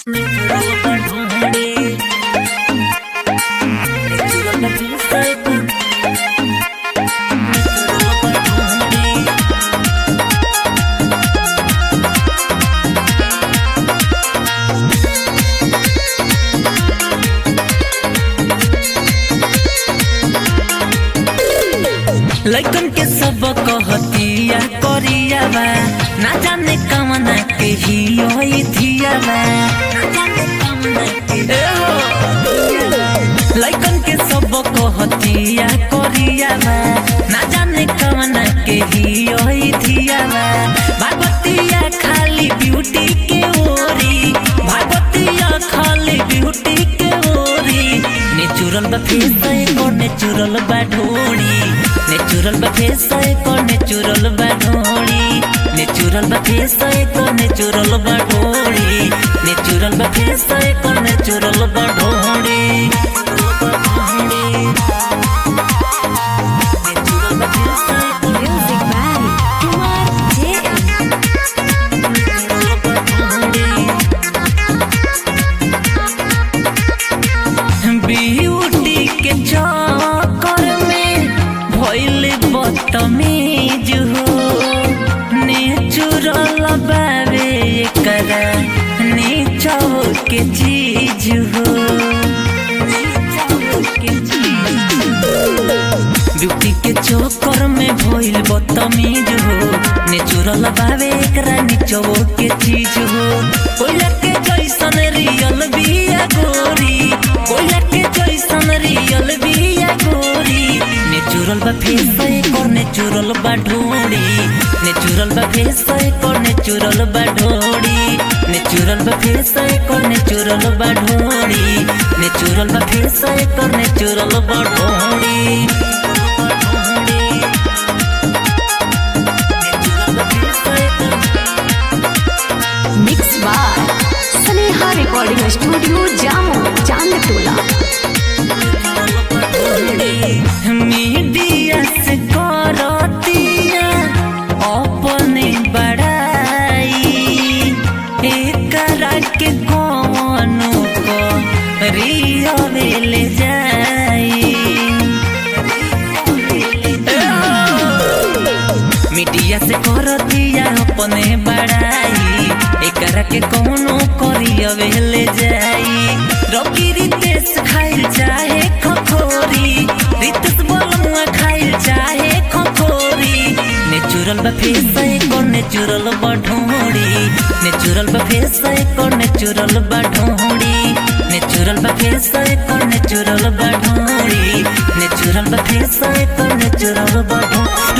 लइकन के सब कहतिया करिया बा ना जाने कमना के ही होई थिया बा ए हो। लइकन के सब कहतिया करिया बा ना जाने कमना के ही होई थिया बा भागवतिया खाली ब्यूटी के ओरी भागवतिया खाली ब्यूटी के ओरी नेचुरल बा फेस एको नेचुरल बा ढोड़ी नेचुरल बा फेस एको नेचुरल बा ढोड़ी नेचुरल बा फेस एको नेचुरल बा ढोड़ी नेचुरल बा फेस एको नेचुरल बा ढोड़ी नेचुरल बा फेस एको Music by Kumar JM. Natural बा ढोड़ी ब्यूटी के चक्कर में भइल बदतमीज हो नेचुरल बावे एकरा नीचो के चीज हो ब्यूटी के चक्कर में भइल बदतमीज हो नेचुरल बावे एकरा नीचो के चीज हो कोयला के जैसन रियल बिया गोरी कोयला के जैसन रियल बिया गोरी नेचुरल बा फेस एकर नेचुरल बा ढोड़ी नेचुरल बा फेस एकर नेचुरल बा ढोड़ी नेचुरल बा फेस एकर नेचुरल बा ढोड़ी नेचुरल बा फेस एकर नेचुरल बा ढोड़ी नेचुरल बा फेस एकर Mixed by Sneha Recording Studio, Jammu, Chandtola. Media से करतिया अपने बड़ाई एकरा के कौनो को रियल जाई मीडिया से करतिया अपने बड़ाई एकरा के कौनो करियवे ले जाई रवि रितेश खाइल चाहे खखोरी रितेश बोलमुआ खाइल चाहे खखोरी नेचुरल बा फेस एको नेचुरल बा ढोड़ी नेचुरल बा फेस एको नेचुरल बा ढोड़ी नेचुरल बा फेस एको नेचुरल बा ढोड़ी नेचुरल बा फेस एको नेचुरल बा ढोड़ी